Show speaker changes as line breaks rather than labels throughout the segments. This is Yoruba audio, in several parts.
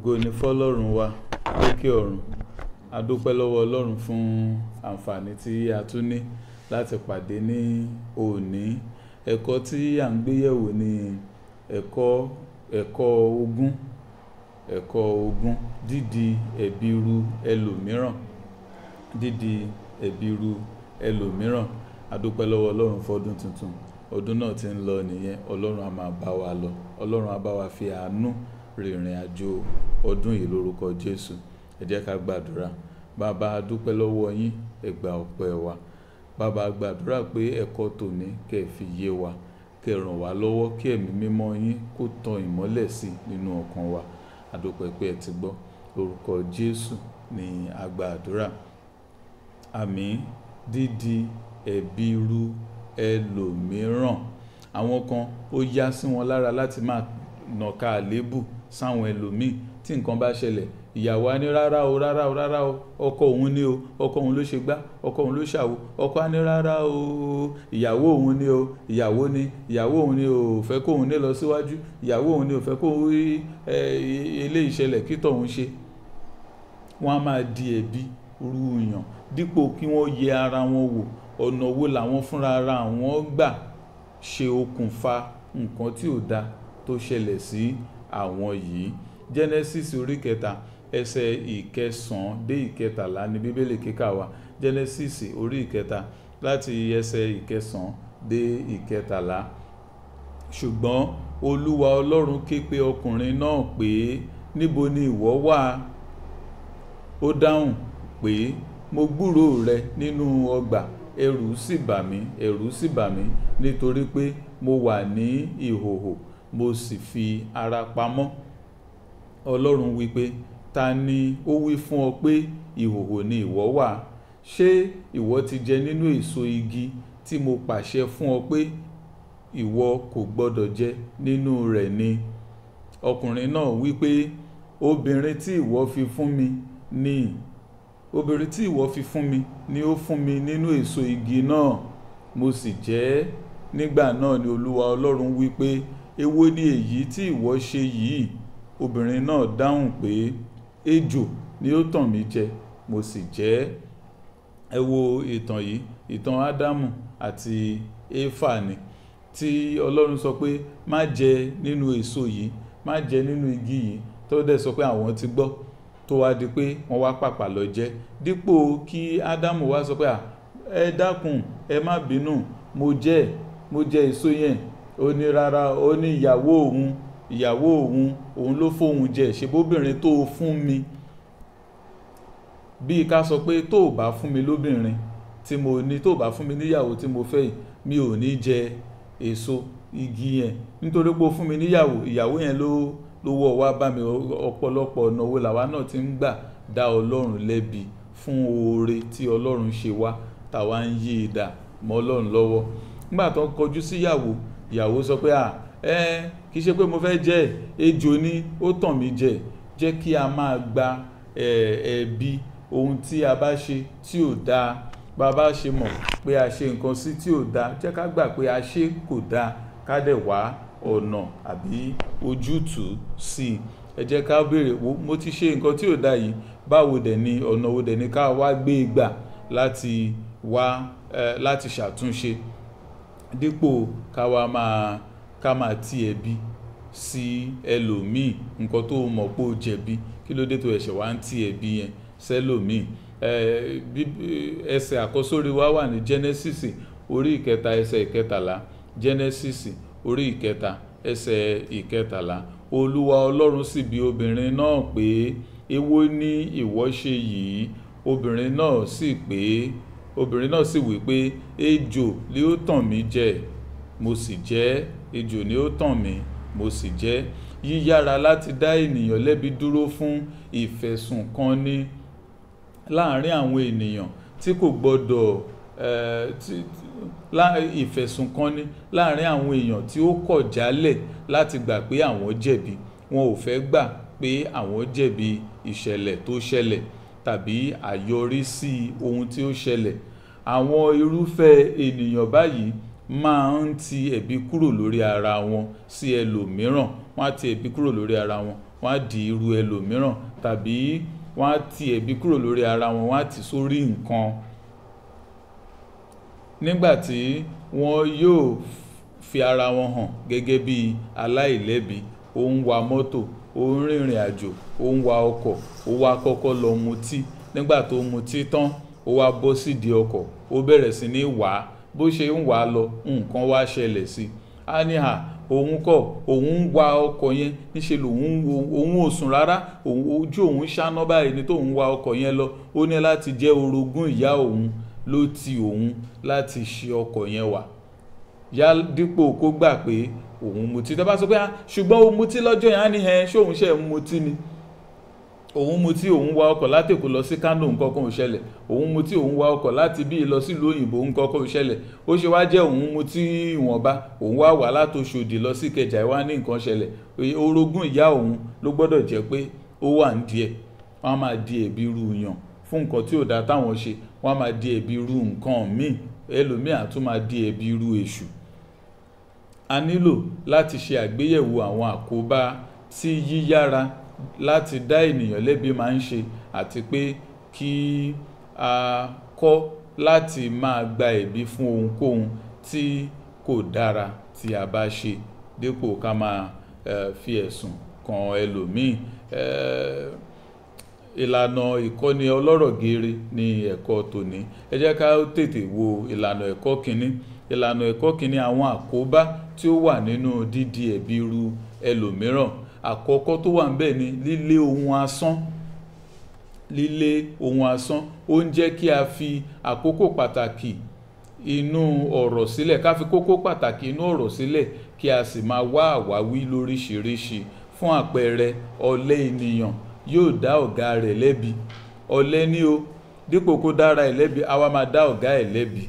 ògo ni fọlọ́run wa lókè ọ̀run a dúpẹ́ lọ́wọ́ ọlọ́run fún àǹfààní tí a tún ní láti pàdé ní òní ẹ̀kọ́ tí à ń gbéyẹ̀wò ní ẹ̀kọ́ ẹ̀kọ́ ogún ẹ̀kọ́ ogún dídi ẹ̀bi ru ẹlòmíràn dídi ẹ̀bi ru ẹlòmíràn a dúpẹ́ lọ́wọ́ ọlọ́run fọdún tuntun ọdún náà ti ń lọ nìyẹn ọlọ́run á máa bá wa lọ ọlọ́run á bá wa fi àánú rìnrìn àjò ọdún yìí lórúkọ jésù ẹ jẹ́ ká gbàdúrà bàbá a dúpẹ́ lọ́wọ́ yín ẹ gba ọpẹ́ wa bàbá a gbàdúrà pé ẹ̀kọ́ tòní kẹ́ ẹ fi yé wa kẹ́ ẹ ràn wá lọ́wọ́ kí ẹ̀mí mímọ́ yín kó tan ìmọ́lẹ̀ sí nínú ọkàn wa a dúpẹ́ pé ẹ ti gbọ́ lórúkọ jésù ní a gbàdúrà àmín dídi ẹ̀bi ru ẹlòmíràn àwọn kan ó yá sí wọn lára láti máa nàka àléébù sáwọn ẹlòmíì tí nǹkan bá ṣẹlẹ̀ ìyàwó á ní rárá o rárá o rárá o ọkọ òun ni o ọkọ òun ló ṣe gbá ọkọ òun ló ṣàwo ọkọ á ní rárá o ìyàwó òun ni o ìyàwó ni ìyàwó òun ni o fẹ́ kó òun ní lọ síwájú ìyàwó òun ni o fẹ́ kó rí ilé ìṣẹ̀lẹ̀ kí tọ̀hún ṣe wọ́n á máa di ẹ̀bi ru yàn dípò kí wọ́n yẹ ara wọn wò ọ̀nà wo làwọn fúnra ara àwọn gbà ṣe okùnfà nǹkan tí ò da tó ṣẹlẹ̀ sí àwọn yìí genesis orí kẹta ẹsẹ̀ ìkẹsàn-án dé ìkẹtàlá ní bíbélì kíkà wa genesis orí ìkẹta láti ẹsẹ̀ ìkẹsàn-án dé ìkẹtàlá ṣùgbọ́n olúwa ọlọ́run ké pe ọkùnrin náà pé níbo ni ìwọ wà ó dáhùn pé mo gbúròó rẹ nínú ọgbà ẹ̀rù sì bà mí ẹ̀rù sì bà mí nítorí pé mo wà ní ìhòhò mo sì fi ara pamọ́ ọlọ́run wípé ta ni ó wí fún ọ pé ìhòhò ni ìwọ wà ṣé ìwọ ti jẹ nínú èso igi tí mo pàṣẹ fún ọ pé ìwọ kò gbọdọ̀ jẹ nínú rẹ̀ ni ọkùnrin náà wípé obìnrin tí ìwọ fi fún mi ni obìnrin tí ìwọ fi fún mi ni ó fún mi nínú èso igi náà mo sì jẹ nígbà náà ni olúwa ọlọ́run wípé èwo ni èyí tí ìwọ ṣe yìí obìnrin náà dáhùn pé ejò ni ó tàn mí jẹ mo sì jẹ ẹ wo ìtàn yìí ìtàn ádámù àti éfà ni tí ọlọ́run sọ pé má jẹ nínú èso yìí má jẹ nínú igi yìí tó dẹ̀ sọ pé àwọn ti gbọ́ tó wá di pé wọ́n wá pàpà lọ jẹ dípò kí ádámù wá sọ pé ẹ dákun ẹ má bínú mo jẹ mo jẹ èso yẹn ó ní rárá ó ní ìyàwó òun ìyàwó òun òun ló fóun jẹ ṣebóbìnrin tó o fún mi bíi ká sọ pé tó o bá fún mi lóbìnrin tí mo ní tó o bá fún mi níyàwó tí mo fẹ́ yìí mi ò ní jẹ èso igi yẹn nítorí pé o fún mi níyàwó ìyàwó yẹn ló ló wọ́ wá bá mi ọ̀pọ̀lọpọ̀ ọ̀nà wo làwa náà ti ń gbà dá ọlọ́run lẹ́bi fún oore tí ọlọ́run ṣe wá táwa ń yí idà mọ́ ọlọ́run lọ́wọ́ nígbà tó ń kọjú síyàwó ìyàwó sọ pé à ẹ kì í ṣe pé mo fẹ́ jẹ ejò ni ó tàn mí jẹ jẹ́ kí a máa gba ẹ̀bi ohun tí a bá ṣe tí ò dáa bá a bá ṣe mọ̀ pé a ṣe nǹkan sí tí ò dáa jẹ́ ká gbà pé a ṣe kò dáa ká dẹ̀ wá ọ̀nà àbí ojútùú sí i ẹ jẹ́ ká béèrè wo mo ti ṣe nǹkan tí ò dáa yìí báwo dẹ̀ ni ọ̀nà wo dẹ̀ ni ká wá gbé e gbà láti wá láti ṣàtúnṣe dípò ká wá máa ká máa ti ẹ̀bi sí ẹlòmíì nǹkan tó mọ̀ pé ó jẹ̀bi kí ló dé tó ẹ̀ṣẹ̀ wá ń ti ẹ̀bi yẹn sẹ́lòmíì ẹsẹ̀ àkọ́sórí wa wà ní Genesis orí ìkẹta ẹsẹ̀ ìkẹtàlá Genesis orí ìkẹta ẹsẹ̀ ìkẹtàlá olúwa ọlọ́run sì bi obìnrin náà pé èwo ni ìwọ ṣe yìí obìnrin náà sì pé obìnrin náà sì wí pé ejò ni ó tàn mí jẹ mo sì jẹ ejò ni ó tàn mí mo sì jẹ yíyára láti dá ènìyàn lẹ́bi dúró fún ìfẹ̀sùnkanni láàárín àwọn ènìyàn tí kò gbọdọ̀ ìfẹ̀sùnkanni láàárín àwọn èèyàn tí ó kọ̀ jálẹ̀ láti gbà pé àwọn jẹ̀bi wọn ò fẹ́ gbà pé àwọn jẹ̀bi ìṣẹ̀lẹ̀ tó ṣẹlẹ̀ tàbí àyọrísí ohun tí ó ṣẹlẹ̀ àwọn irúfẹ́ ènìyàn báyìí máa ń ti ẹ̀bi kúrò lórí ara wọn sí ẹlòmíràn wọ́n á ti ẹ̀bi kúrò lórí ara wọn wọ́n á di irú ẹlòmíràn tàbí wọ́n á ti ẹ̀bi kúrò lórí ara wọn wọ́n á ti sórí nǹkan nígbà tí wọ́n yóò fi ara wọn hàn gẹ́gẹ́ bí aláìlẹ́bi ó ń wa mọ́tò ó ń rìnrìn àjò ó ń wa ọkọ̀ ó wá kọ́kọ́ lọ mutí nígbà tó mutí tán ó wá bọ́ sídìí ọkọ̀ ó bẹ̀rẹ̀ sí ní wà á bó ṣe ń wà á lọ nǹkan wá ṣẹlẹ̀ sí i á ní à òun kọ́ òun ń wa ọkọ̀ yẹn níṣẹ́ lòun òun ò sùn rárá ojú òun ṣáná báyìí ni tóun wa ọkọ̀ yẹn lọ ó ní láti jẹ́ orogún ìyá òun ló ti òun láti ṣe ọkọ̀ yẹn wà yá dípò kó gbà pé òun mutí tó bá sọ pé ah ṣùgbọ́n ó mutí lọ́jọ́ yẹn á ní ẹ ṣé òun ṣe ń mutí ni òun mutí òun wa ọkọ̀ láti Èkó lọ sí Kánò nǹkan kan ò ṣẹlẹ̀ òun mutí òun wa ọkọ̀ láti bí lọ sílùú òyìnbó nǹkan kan ò ṣẹlẹ̀ ó ṣe wá jẹ́ òun mutí ìwọ̀nba òun wá wà látòṣòdì lọ sí Ìkẹjà wá ní nǹkan ṣẹlẹ̀ orogún ìyá òun ló gbọ́dọ̀ jẹ́ pé ó wà ń díẹ̀ wọ́n á máa di ẹ̀bi ru yàn fún nǹkan tí ò dáa táwọn ṣe wọ́n á máa di ẹ̀bi ru nǹkan míì ẹlòmíì á tún máa di ẹ̀bi ru èṣù a nílò láti ṣe àgbéyẹ̀wò àwọn àkóbá tí yíyára láti dá ènìyàn lẹ́bi máa ń ṣe àti pé kí a kọ́ láti máa gba ẹ̀bi fún ohunkóhun tí kò dára tí a bá ṣe dípò ká máa fi ẹ̀sùn kan ẹlòmíì ìlànà ìkọ́ni ọlọ́rọ̀ geere ní ẹ̀kọ́ tòní ẹ jẹ́ ká tètè wo ìlànà ẹ̀kọ́ kínní ìlànà ẹ̀kọ́ kínní àwọn àkóbá tí ó wà nínú dídi ẹ̀bi ru ẹlòmíràn àkọ́kọ́ tó wà níbẹ̀ ni lílé ohun asán lílé ohun asán ó ń jẹ́ kí a fi àkókò pàtàkì inú ọ̀rọ̀ sílẹ̀ ká fi kókó pàtàkì inú ọ̀rọ̀ sílẹ̀ kí a sì máa wá àwáwí lóríṣiríṣi fún àpẹẹrẹ ọ̀lẹ ènìyàn yóò dá ọ̀gá rẹ̀ lẹ́bi ọ̀lẹ ní o dípò kó dára ẹ̀ lẹ́bi a wá máa dá ọ̀gá ẹ̀ lẹ́bi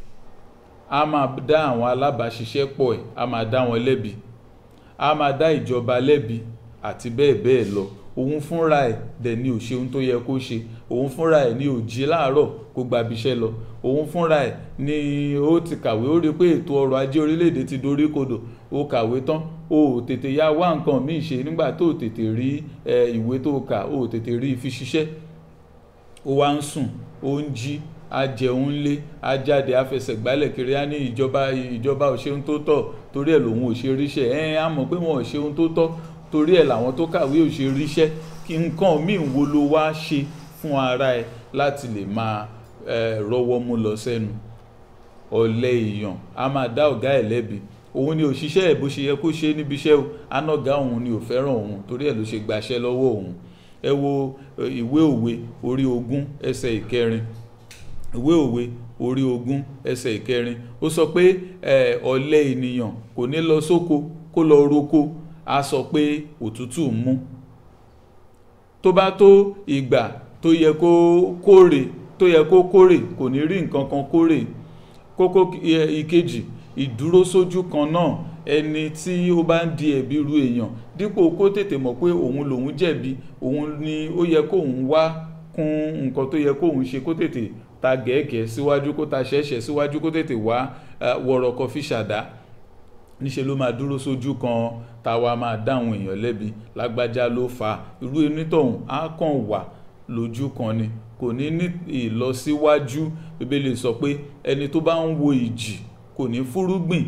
a máa dá àwọn alábàáṣiṣẹ́pọ̀ ẹ̀ a máa dá wọn lẹ́bi a máa dá ìjọba lẹ́bi àti bẹ́ẹ̀ bẹ́ẹ̀ lọ òun fúnra ẹ̀ dẹ̀ ni ò ṣe ohun tó yẹ kó ṣe òun fúnra ẹ̀ ni ò jí láàárọ̀ kó gba ibiṣẹ́ lọ òun fúnra ẹ̀ ni ó ti kàwé ó rí pé ètò ọrọ̀ ajé orílẹ̀-èdè ti dorí kodò ó kàwé tán ó tètè ya wá nǹkan míì ṣe nígbà tó tètè rí ìwé tó kà ó tètè rí fi ṣiṣẹ́ ó wá ń sùn ó ń jí a jẹun lé a jáde a fẹsẹ̀ gbálẹ̀ kiri á ní ìjọba ìjọba ò ṣe ohun tó tọ́ torí ẹ̀ lòun ò ṣe ríṣẹ́ ẹ̀ á mọ̀ pé wọn ò ṣe ohun tó tọ́ torí ẹ̀ làwọn tó kàwé ò ṣe ríṣẹ́ kí nǹkan míì wo ló wá ṣe fún ara ẹ láti lè máa rọ́wọ́ mú lọ sẹ́nu ọ̀lẹ èèyàn a máa dá ọ̀gá ẹ̀ lẹ́bi òun ni òṣìṣẹ́ ẹ̀ bó ṣe yẹ kó ṣe níbi iṣẹ́ o anága òun ni ò fẹ́ràn òun torí ẹ̀ ló ṣe gbaṣẹ́ lọ́wọ́ òun ẹ wo ìwé òwe orí ogún ẹsẹ̀ ìkẹrin ìwé òwe orí ogún ẹsẹ̀ ìkẹrin ó sọ pé ọ̀lẹ ènìyàn kò ní lọ sóko kó lọ roko a sọ pé òtútù ń mú tó bá tó ìgbà tó yẹ kó kórè tó yẹ kó kórè kò ní rí nǹkan kan kórè kókó ìkejì ìdúró sójú kan náà ẹni tí ó bá ń di ẹ̀bi ru èèyàn dípò kó tètè mọ̀ pé òun lòun jẹ̀bi òun ni ó yẹ kóun wá kún nǹkan tó yẹ kóun ṣe kó tètè ta gẹ̀ẹ́gẹ̀ẹ́ síwájú kó ta ṣẹ̀ṣẹ̀ síwájú kó tètè wá wọ̀rọ̀kọ̀ fi ṣàdá níṣẹ́ ló máa dúró sójú kan táwa máa dáhùn èèyàn lẹ́bi lágbájá ló fa irú onítọ̀hún á kàn wà lójú kan ni kò ní ní ìlọsíwájú bíbélì sọ pé ẹni tó bá ń wo ìjì kò ní fúrúgbìn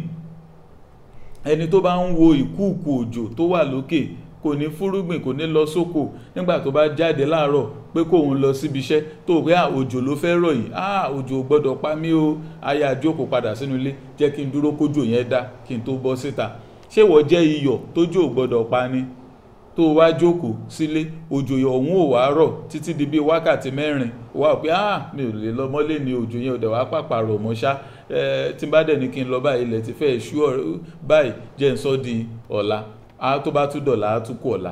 ẹni tó bá ń wo ìkúùkù òjò tó wà lókè kò ní fúrúgbìn kò ní lọ sóko nígbà tó bá jáde láàárọ̀ pé kóun lọ síbi iṣẹ́ tó pé òjò ló fẹ́ rọ̀ yìí ah òjò gbọ́dọ̀ pa mí o aya jókòó padà sínú ilé jẹ́ kí n dúró kójò yẹn dá kí n tó bọ́ síta ṣé wọ́n jẹ́ iyọ̀ tójò gbọ́dọ̀ pa ni tó wá jókòó sílé òjò ọ̀hún ò wá rọ̀ títí di bíi wákàtí mẹ́rin wá pé ah mi ò lè lọ mọ́lé ni òjò yẹn ò dẹ̀ wá pàpà rọ̀ mọ́ ṣá tí n bá dẹ̀ ní kí n lọ báyìí ilẹ̀ ti fẹ́ ṣú báyìí jẹ́ n sọ di ọ̀la a tó bá tún dọ̀la á tún kú ọ̀la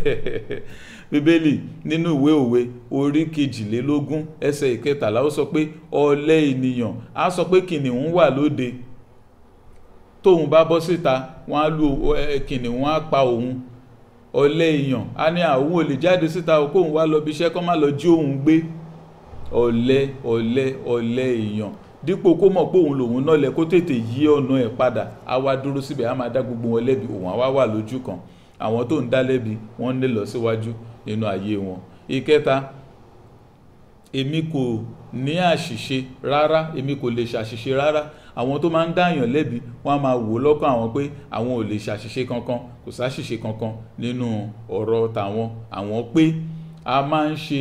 bíbélì nínú ìwé òwe orí kejìlélógún ẹsẹ̀ ìkẹtàlá ó sọ pé ọ̀lẹ ènìyàn á sọ pé kìnìún wà lóde tóun bá bọ́ síta wọ́n á lu kìnìún á pa òun ọ̀lẹ èèyàn á ní àwọn ò lè jáde síta kóun wá lọ bí iṣẹ́ kó má lọ jí òun gbé ọ̀lẹ ọ̀lẹ ọ̀lẹ èèyàn dípò kó mọ̀ pé òun lòun náà lẹ kó tètè yí ọ̀nà ẹ̀ padà á wá dúró síbẹ̀ á máa dá gbogbo wọn lẹ́bi òun á wá wà lójú kan àwọn tó ń dá lẹ́bi wọ́n ní lọ síwájú nínú ayé wọn ìkẹta èmi kò ní àṣìṣe rárá èmi kò lè ṣàṣìṣe rárá àwọn tó máa ń dáyàn lẹ́bi wọ́n á máa wò lọ́kàn àwọn pé àwọn ò lè ṣàṣìṣe kankan kò sáṣìṣe kankan nínú ọ̀rọ̀ tàwọn àwọn pé a máa ń ṣe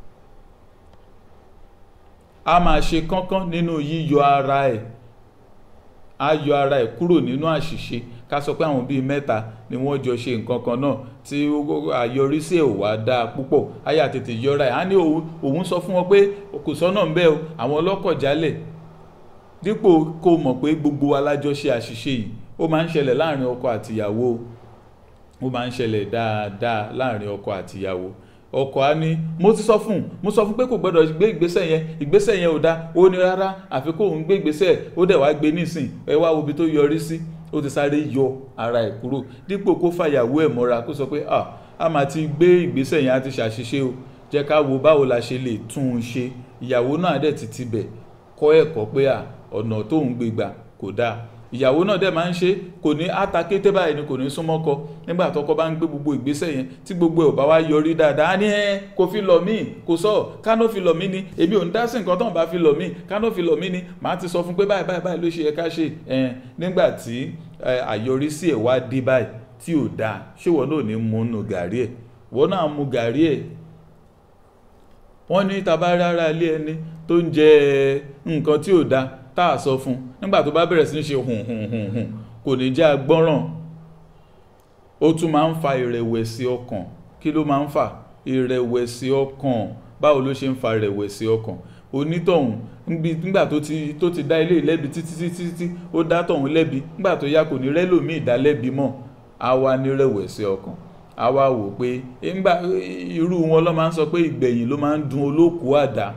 a máa ṣe kánkán nínú yíyọ ara ẹ̀ a yọ ara ẹ̀ kúrò nínú àṣìṣe ká sọ pé àwọn bíi mẹ́ta ni wọ́n jọ ṣe nǹkan kan náà tí àyọrísí ẹ̀ ò wá dáa púpọ̀ àyà tètè yọra ẹ̀ á ní òun sọ fún wọn pé kò sọ́nà ń bẹ́ o àwọn ọlọ́kọ̀ jálẹ̀ dípò kó mọ̀ pé gbogbo alájọ ṣe àṣìṣe yìí ó máa ń ṣẹlẹ̀ láàrin ọkọ àtìyàwó ó máa ń ṣẹlẹ̀ dáadáa láàrin ọkọ àtìyàwó ọkọ á ní mo ti sọ fún mo sọ fún pé kò gbọdọ̀ gbé ìgbésẹ̀ yẹn ìgbésẹ̀ yẹn ò dáa ó ní rárá àfi kó òun gbé ìgbésẹ̀ ó dẹ̀ wá gbé nísìn ẹ wá wo ibi tó yọrí sí ó ti sáré yọ ara ẹ̀ kúrò dípò kó fàyàwó ẹ̀ mọ́ra kó sọ pé ah a máa ti gbé ìgbésẹ̀ yẹn á ti ṣàṣìṣe o jẹ́ ká wo báwo la ṣe lè tún un ṣe ìyàwó náà dẹ̀ ti tibẹ̀ kọ́ ẹ̀kọ́ pé à ọ̀nà tóun gbé gbà kò dáa ìyàwó náà dẹ̀ máa ń ṣe kò ní àtàkété báyìí ni kò ní súnmọ́ kọ nígbà tọkọ bá ń gbé gbogbo ìgbésẹ̀ yẹn tí gbogbo ẹ̀ ò bá wá yọrí dáadáa á ní ẹ kò fi lọ̀ mí kò sọ kánó fi lọ̀ mí ni èmi ò ń dá sí nǹkan tó ń bá fi lọ̀ mí kánó fi lọ̀ mí ni màá ti sọ fún pé báyìí báyìí báyìí ló ṣe yẹ ká ṣe ẹ nígbà tí àyọrísí ẹ̀ wá dé báyìí tí ò dáa ṣé wọn náà ní mú nù gàrí ẹ̀ wọn náà mú gàrí ẹ̀ wọ́n ní tabárí ara ilé ẹni tó ń jẹ nǹkan tí ò dáa tá a sọ fún nígbà tó bá bẹ̀rẹ̀ sí ní ṣe hùn hùn hùn hùn kò ní jẹ́ agbọ́ràn ó tún máa ń fa ìrẹ̀wẹ̀sì ọkàn kí ló máa ń fà ìrẹ̀wẹ̀sì ọkàn báwo ló ṣe ń fa ìrẹ̀wẹ̀sì ọkàn onítọ̀hún nígbà tó ti tó ti dá ilé ìlẹ́bi títí títí títí ó dá tọ̀hún lẹ́bi nígbà tó yá kò ní rẹ́lòmíì dá lẹ́bi mọ́ á wá ní ìrẹ̀wẹ̀sì ọkàn á wá wò pé nígbà irú wọn ló máa ń sọ pé ìgbẹ̀yìn ló máa ń dun olókùú àdá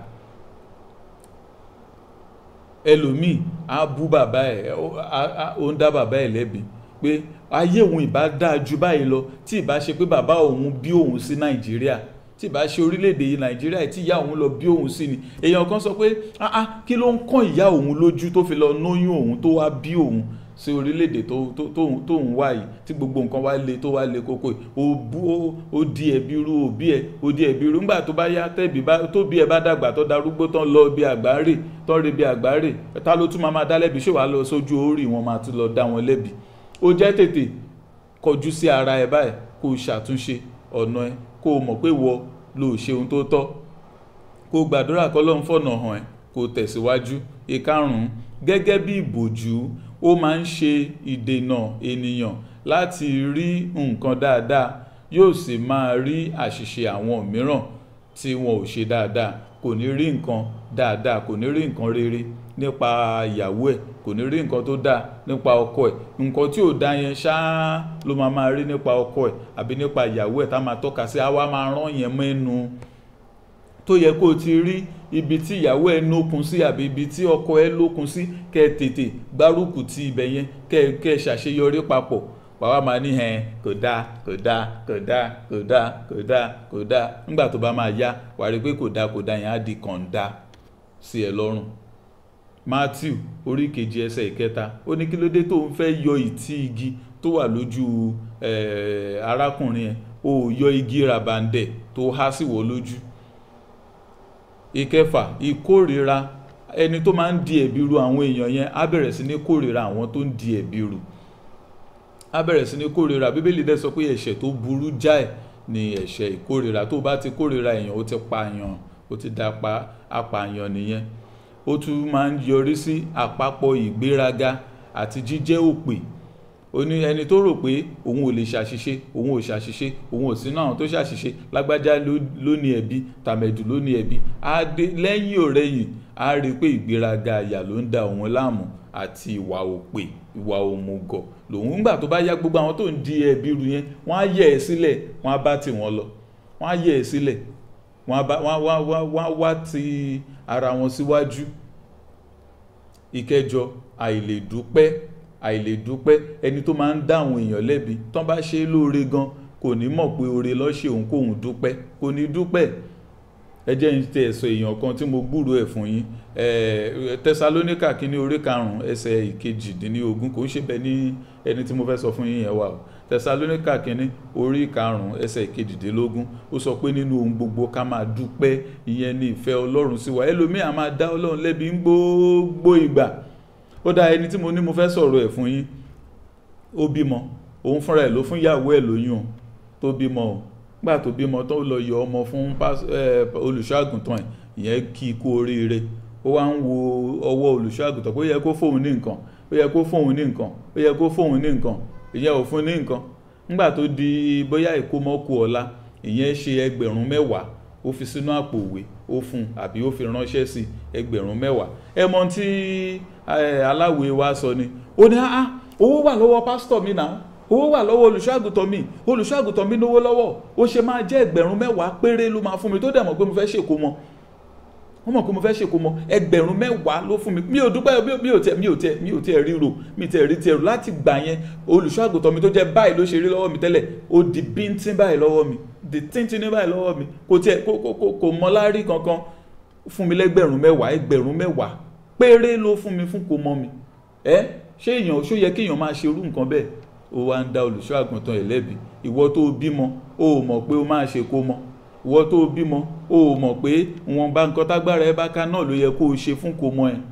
ẹlòmíì á bú bàbá ẹ̀ ó ń dá bàbá ẹ̀ lẹ́bi pé ayé òun ìbá dáa ju báyìí lọ tí ìbá ṣe pé bàbá òun bí òun sí nàìjíríà tí ìbá ṣe orílẹ̀-èdè yìí nàìjíríà tí ìyá òun lọ bí òun sí ni èèyàn kan sọ pé ah ah kí ló ń kàn ìyá òun lójú tó fi lọ nóyún òun tó wá bí òun sí orílẹ̀-èdè tó ń wá yìí tí gbogbo nǹkan wá le tó wá le kókó yìí ó di ẹ̀bi irú òbí ẹ̀ ó di ẹ̀bi irú ńgbà tó bá yá tẹ́bi tó bí ẹ bá dàgbà tó darúgbó tán lọ bí àgbáre tán rí bí àgbáre ta ló tún máa máa dá lẹ́bi ṣé wàá lọ sójú orí wọn máa tún lọ dá wọn lẹ́bi ó jẹ́ tètè kọjú sí ara ẹ báyìí kó o ṣàtúnṣe ọ̀nà ẹ kó o mọ̀ pé wọ ló ṣe ohun tó tọ́ kó o gbàdúrà kọ́lọ́run fọ̀nà hàn ẹ́ kó o tẹ̀síwájú ìkarùn-ún gẹ́gẹ́ bí ìbòjú ó máa ń ṣe ìdènà ènìyàn láti rí nǹkan dáadáa yóò sì máa rí àṣìṣe àwọn mìíràn tí wọn ò ṣe dáadáa kò ní rí nǹkan dáadáa kò ní rí nǹkan rere nípa ìyàwó ẹ̀ kò ní rí nǹkan tó dáa nípa ọkọ ẹ̀ nǹkan tí ò dáa yẹn ṣáá ló máa máa rí nípa ọkọ ẹ̀ àbí nípa ìyàwó ẹ̀ tá máa tọ́ka sí àwa máa rán yẹn mẹ́nu tó yẹ kó o ti rí ibi tí ìyàwó ẹ lókun sí àbí ibi tí ọkọ ẹ lókun sí kẹ tètè gbárùkù ti ibẹ̀ yẹn kẹ kẹ ṣàṣeyọrí papọ̀ wàá máa ní hẹn kò dáa kò dáa kò dáa kò dáa kò dáa kò dáa nígbà tó bá máa yá wàá rí i pé kò dáa kò dáa yẹn á di kànda sí ẹ lọ́rùn Matthew orí kejì ẹsẹ̀ ìkẹta ó ní kí ló dé tó ń fẹ́ yọ ìtí igi tó wà lójú arákùnrin ẹ̀ ó yọ igi ràbàǹdẹ̀ tó há sí wọ́ lójú ìkẹfà ìkórira ẹni tó máa ń di ẹ̀bi ru àwọn èèyàn yẹn á bẹ̀rẹ̀ sí ní kórira àwọn tó ń di ẹ̀bi ru á bẹ̀rẹ̀ sí ní kórira bíbélì dẹ̀ sọ pé ẹ̀ṣẹ̀ tó burú jáì ni ẹ̀ṣẹ̀ ìkórira tó bá ti kórira èèyàn ó ti pààyàn ó ti dapa apààyàn nìyẹn ó tún máa ń yọrí sí àpapọ̀ ìgbéraga àti jíjẹ́ òpè ó ní ẹni tó rò pé òun ò lè ṣàṣìṣe òun ò ṣàṣìṣe òun ò sínú àwọn tó ṣàṣìṣe lágbájá ló ní ẹ̀bi tàmẹ̀dù ló ní ẹ̀bi á dé lẹ́yìn ọ̀rẹ́yìn á rí i pé ìgbéraga àyà ló ń da òun láàmú àti ìwà òpè ìwà òmùgọ̀ lòun ńgbà tó bá yá gbogbo àwọn tó ń di ẹ̀bi ru yẹn wọ́n á yẹ̀ ẹ́ sílẹ̀ wọ́n á bá tì wọ́n lọ wọ́n á yẹ̀ ẹ́ sílẹ̀ wọ́n á wá ti ara wọn síwájú ìkẹjọ àìlèdúpẹ́ àìlèdúpẹ́ ẹni tó máa ń dá àwọn èèyàn lẹ́bi tán bá ṣe é lóore gan kò ní mọ̀ pé oore lọ́ṣẹ̀ òun kóun dúpẹ́ kò ní dúpẹ́ ẹ jẹ́ ń tẹ ẹ̀sọ́ èèyàn kan tí mo gbúrò ẹ̀ fún yín tẹsalóníkà kínní orí karùn-ún ẹsẹ̀ ìkejìdínlógún kò ń ṣe bẹ́ẹ̀ ní ẹni tí mo fẹ́ sọ fún yín yẹn wà o tẹsalóníkà kínní orí karùn-ún ẹsẹ̀ ìkejìdínlógún ó sọ pé nínú ohun gbogbo ká máa dúpẹ́ ìyẹn ní ìfẹ́ ọlọ́run sí wa ẹlòmíà máa dá ọlọ́run lẹ́bi ń gbogbo ìgbà ó dá ẹni tí mo ní mo fẹ́ sọ̀rọ̀ ẹ̀ fún yín ó bímọ òun fúnra ẹ̀ ló fún ìyàwó ẹ̀ lóyún tó bímọ o gbà tó bímọ tó lọ yọ ọmọ fún olùṣọ́ àgùntàn ẹ̀ ìyẹn kí i kú oríire ó wá ń wo ọwọ́ olùṣọ́ àgùntàn pé ó yẹ kó fóun ní nǹkan ó yẹ kó fóun ní nǹkan ó yẹ kó fóun ní nǹkan ìyẹn ò fún ní nǹkan nígbà tó di bóyá ìkómọkù ọ̀la ìyẹn ṣe ẹgbẹ̀rún mẹ́wàá ó fi sínú àpò òwe ó fún àbí ó fi ránṣẹ́ sí ẹgbẹ̀rún mẹ́wàá ẹ mọ tí aláwòye wa sọ ni ó ní ah owó wà lọ́wọ́ pásítọ̀ mi náà owó wà lọ́wọ́ olùṣọ́àgùtàn mi olùṣọ́àgùtàn mi lówó lọ́wọ́ ó ṣe máa jẹ́ ẹgbẹ̀rún mẹ́wàá péré ló máa fún mi tó dẹ̀ mọ̀ pé mo fẹ́ ṣèkó mọ́ wọ́n mọ̀ pé mo fẹ́ ṣèkó mọ́ ẹgbẹ̀rún mẹ́wàá ló fún mi mi ò dúpẹ́ mi ò tẹ mi ò tẹ mi ò tẹ ríro mi tẹ rí tẹ rò láti gbà yẹn olùṣọ́àgùtàn mi tó jẹ́ báyìí ló ṣe rí lọ́wọ́ mi tẹ́lẹ̀ ó di bíntín báyìí lọ́wọ́ mi di tíntín báyìí lọ́wọ́ mi kò tiẹ̀ kò kò kò mọ lárí kankan fún mi lẹ́gbẹ̀rún mẹ́wàá ẹgbẹ̀rún mẹ́wàá péré ló fún mi fún kò mọ́ mi ẹ ṣé èèyàn ṣó yẹ kéèyàn máa ṣerú nǹkan bẹ́ẹ̀ ó wá ń dá olùṣọ́ àgùntàn ẹ̀ lẹ́bi ìwọ tó bímọ ó mọ̀ pé ó máa ṣe kó mọ ìwọ tó bímọ ó mọ̀ pé wọn bá nǹkan tágbára ẹ bá ká náà ló yẹ kó o ṣe fún kó mọ ẹ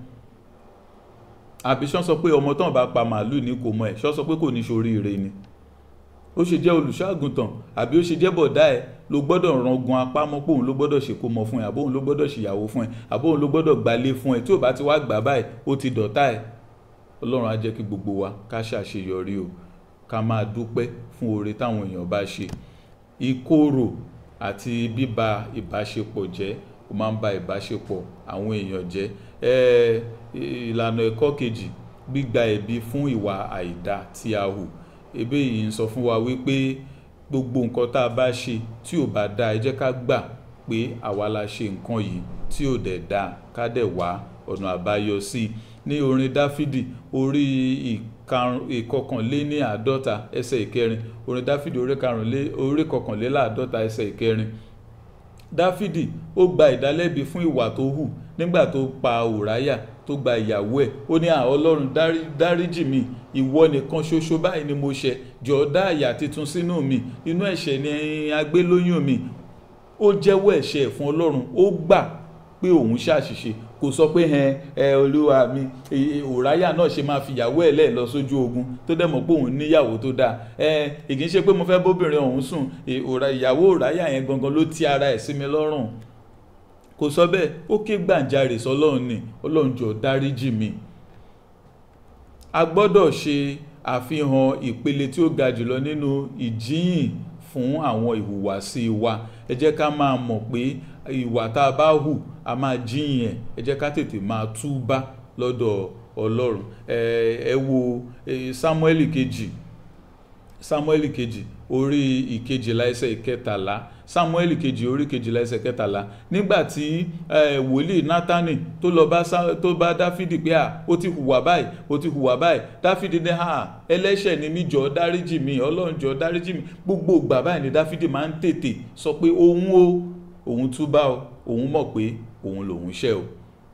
àbí ṣán sọ pé ọmọ tán bá pa màálù ní kó mọ ẹ ṣán sọ pé kò ní ṣoríire ni ó ṣe jẹ́ olùṣọ́ àgùntàn àbí ó ṣe jẹ́ bọ̀dá ẹ ló gbọ́dọ̀ rangun apá mọ́ pé òun ló gbọ́dọ̀ ṣe kó mọ fún ẹ àbóhun ló gbọ́dọ̀ ṣìyàwó fún ẹ àbóhun ló gbọ́dọ̀ gbalé fún ẹ tí ò bá ti wá gbà báyìí ó ti dọ̀tá ẹ ọlọ́run á jẹ́ kí gbogbo wa ká ṣàṣeyọrí o ká máa dúpẹ́ fún oore táwọn èèyàn bá ṣe ìkorò àti bíba ìbáṣepọ̀ jẹ́ ó máa ń ba ìbáṣepọ̀ àwọn èèyàn jẹ́ ìlànà ẹ̀kọ́ kejì gbígba ẹ̀bi fún ìwà àìdá tí a hù ebe yìí ń sọ fún wa wípé gbogbo nǹkan tá a bá ṣe tí ò bá dáa ẹ jẹ́ ká gbà pé àwa la ṣe nǹkan yìí tí ò dẹ̀ dáa ká dẹ̀ wá ọ̀nà àbáyọ sí i ní orin dáfídì orí ìkọkànléní àádọ́ta ẹsẹ̀ ìkẹrin orin dáfídì orí kọkànléláàádọ́ta ẹsẹ̀ ìkẹrin dáfídì ó gba ìdálẹ́bi fún ìwà tó hù nígbà tó pa òráyà tó gba ìyàwó ẹ̀ ó ní à ọlọ́run dáríjì mi ìwọ nìkan ṣoṣo báyìí ni mo ṣẹ̀ jọ̀ọ́ dá àyà titun sínú mi inú ẹ̀ṣẹ̀ ni agbélóyún mi ó jẹ́wọ́ ẹ̀ṣẹ̀ fún ọlọ́run ó gbà pé òun ṣàṣìṣe kò sọ pé ẹ ẹ olúwa mi òráyà náà ṣe máa fìyàwó ẹ̀ lẹ́ẹ̀ lọ sójú ogun tó dẹ̀ mọ̀ pé òun níyàwó tó dáa ẹ ìkì í ṣe pé mo fẹ́ bóbìnrin ọ̀hún sùn ìyàwó òráyà yẹn gangan ló ti ara ẹ̀ sí mi lọ́rùn kò sọ bẹ́ẹ̀ ó ké gbàǹjarè sọlọ́run ni ọlọ́run jọ̀ọ́ dáríjì mi a gbọ́dọ̀ ṣe àfihàn ìpele tí ó ga jùlọ nínú ìjíhìn fún àwọn ìhùwàsí wa ẹ jẹ́ ká máa mọ̀ pé ìwà tá a bá hù a máa jíyìn ẹ̀ ẹ jẹ́ ká tètè máa túbá lọ́dọ̀ ọlọ́run ẹ wo Sámúẹ́lì kejì Sámúẹ́lì kejì orí ìkejìlá ẹsẹ̀ ìkẹtàlá Sámúẹ́lì kejì orí kejìlá ẹsẹ̀ kẹtàlá nígbà tí wòlíì Nátánì tó lọ bá tó bá Dáfídì pé à ó ti hùwà báyìí ó ti hùwà báyìí Dáfídì ní à ẹlẹ́ṣẹ̀ ni mí jọ̀ọ́ dáríjì mi Ọlọ́run jọ̀ọ́ dáríjì mi gbogbo ìgbà báyìí ni Dáfídì máa ń tètè sọ pé òun o òun túbá o òun mọ̀ pé òun lòun ṣẹ̀ o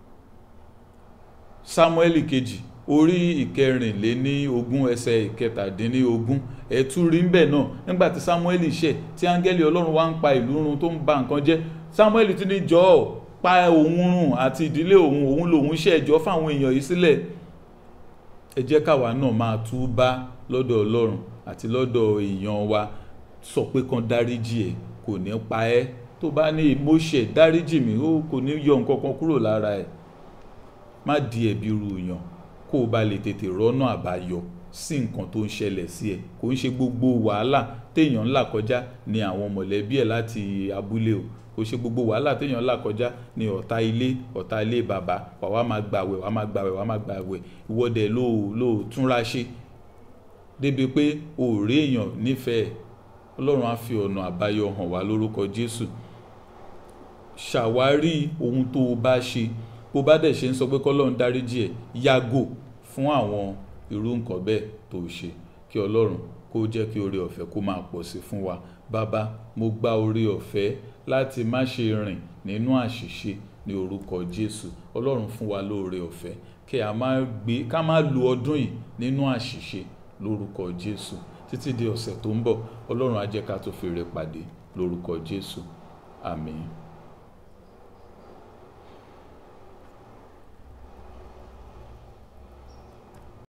Sámúẹ́lì kejì orí ìkẹrìnléní ogún ẹsẹ̀ ìkẹtàdínní ogún ẹ̀tú rí ń bẹ̀ náà nígbà tí Sámúẹ́lì ṣẹ̀ tí áńgẹ́lì Ọlọ́run wá ń pa ìlú run tó ń ba nǹkan jẹ́ Sámúẹ́lì ti ní jọ̀ọ́ pa òun run àti ìdílé òun òun lòun ṣẹ̀ jọ̀ọ́ fáwọn èèyàn yìí sílẹ̀ ẹ jẹ́ káwa náà máa túbá lọ́dọ̀ Ọlọ́run àti lọ́dọ̀ èèyàn wa sọ pé kan dáríjì ẹ̀ kò ní pa ẹ́ tó bá ní mo ṣẹ̀ dáríjì mi ó kò ní yọ nǹkan kan kúrò lára ẹ̀ má di ẹ̀bi ru yàn kó o bá lè tètè rọ́nà àbáyọ sí nǹkan tó ń ṣẹlẹ̀ sí ẹ kò ń ṣe gbogbo wàhálà téèyàn ń là kọjá ní àwọn mọ̀lẹ́bí ẹ̀ láti abúlé o kò ṣe gbogbo wàhálà téèyàn ń là kọjá ní ọ̀tá ilé ọ̀tá ilé bàbá wà wá máa gbàwẹ̀ wà máa gbàwẹ̀ wà máa gbàwẹ̀ ìwọ́dẹ̀ ló ló túnra ṣe débi pé o ò rí èèyàn nífẹ̀ẹ́ ọlọ́run á fi ọ̀nà àbáyọ hàn wá lórúkọ Jésù ṣàwárí ohun tó o bá ṣe bó bá dẹ̀ ṣe ń sọ pé kọ́lọ́run dáríjì ẹ̀ yàgò fún àwọn irú nǹkan bẹ́ẹ̀ tó ṣe kí ọlọ́run kó jẹ́ kí oore ọ̀fẹ́ kó máa pọ̀ sí fún wa bàbá mo gba oore ọ̀fẹ́ láti má ṣe rìn nínú àṣìṣe ní orúkọ Jésù Ọlọ́run fún wa lóore ọ̀fẹ́ kí a má gbé ká má lu ọdún yìí nínú àṣìṣe lórúkọ Jésù títí di ọ̀sẹ̀ tó ń bọ̀ Ọlọ́run á jẹ́ ká tó fèrè pàdé lórúkọ Jésù àmín.